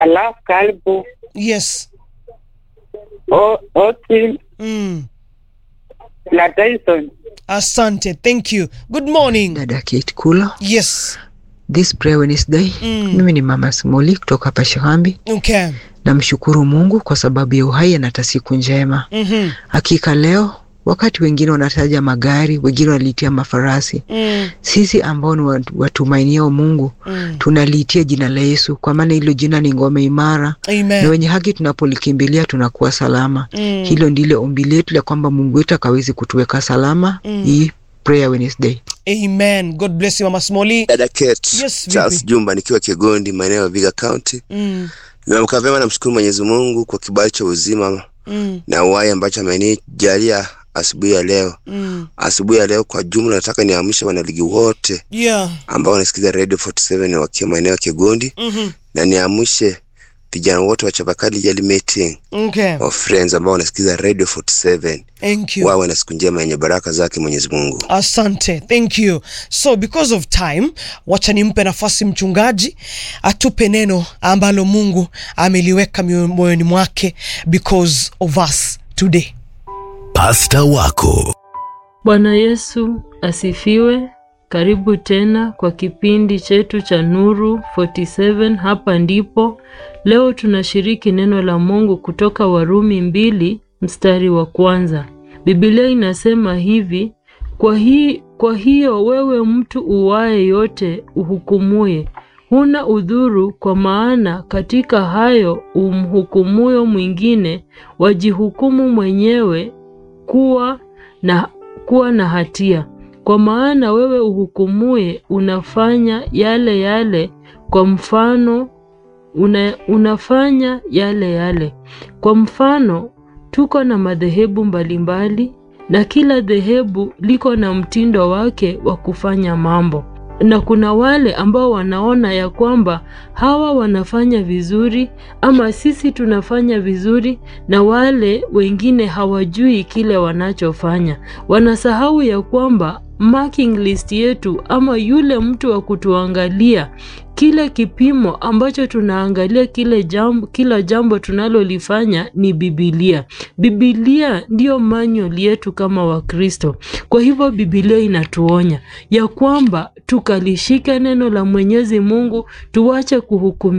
alafu karibu Yes. O- Otil Mm. na Tyson. Asante. Thank you. Good morning. Dada Kate Kulo, Yes. this prayer Wednesday. Mm. Mimi ni mama Simuli kutoka hapa Shihambi. Okay. Namshukuru Mungu kwa sababu ya uhai na hata siku njema. Mhm. Hakika leo wakati wengine wanataja magari, wengine wanalitia mafarasi, Mm. sisi ambao ni watu- watumainiao Mungu Mm. tunaliitia jina la Yesu, kwa maana hilo jina ni ngome imara, na Amen. wenye haki tunapolikimbilia tunakuwa salama. Mm. Hilo ndilo ombi letu la kwamba Mungu wetu akawezi kutuweka salama Mm. hii prayer Wednesday. Amen. God bless you Mama Smoli. Dada Kate, Yes, Charles vipi? Jumba nikiwa Kigondi maeneo ya Viga County. Mm. Nimeamka vyema, namshukuru Mwenyezi Mungu kwa kibali cha uzima Mm. na uhai ambacho amenijalia asubuhi ya leo. Mm. Asubuhi ya leo kwa jumla, nataka niamshe wanaligi wote Yeah. ambao wanasikiza Radio 47 wakiwa maeneo ya Kigondi Mhm. na niamshe vijana wote wa Chabakali Yali Meeting Okay. of Friends ambao wanasikiza Radio 47 Thank you. wawe na siku njema yenye baraka zake Mwenyezi Mungu. Asante, thank you. So because of time, wacha nimpe nafasi mchungaji atupe neno ambalo Mungu ameliweka mio- moyoni mwake because of us today. Pasta wako Bwana Yesu asifiwe. Karibu tena kwa kipindi chetu cha Nuru 47. Hapa ndipo leo tunashiriki neno la Mungu kutoka Warumi mbili mstari wa kwanza. Biblia inasema hivi: kwa, hii, kwa hiyo wewe mtu uwaye yote uhukumuye, huna udhuru, kwa maana katika hayo umhukumuyo mwingine wajihukumu mwenyewe kuwa na, kuwa na hatia. Kwa maana wewe uhukumuye unafanya yale yale kwa mfano una, unafanya yale yale. Kwa mfano, tuko na madhehebu mbalimbali na kila dhehebu liko na mtindo wake wa kufanya mambo, na kuna wale ambao wanaona ya kwamba hawa wanafanya vizuri ama sisi tunafanya vizuri, na wale wengine hawajui kile wanachofanya. Wanasahau ya kwamba marking list yetu ama yule mtu wa kutuangalia kile kipimo ambacho tunaangalia kile jambo, kila jambo tunalolifanya ni Bibilia. Bibilia ndiyo manual yetu kama Wakristo. Kwa hivyo Bibilia inatuonya ya kwamba tukalishike neno la Mwenyezi Mungu, tuache kuhukumu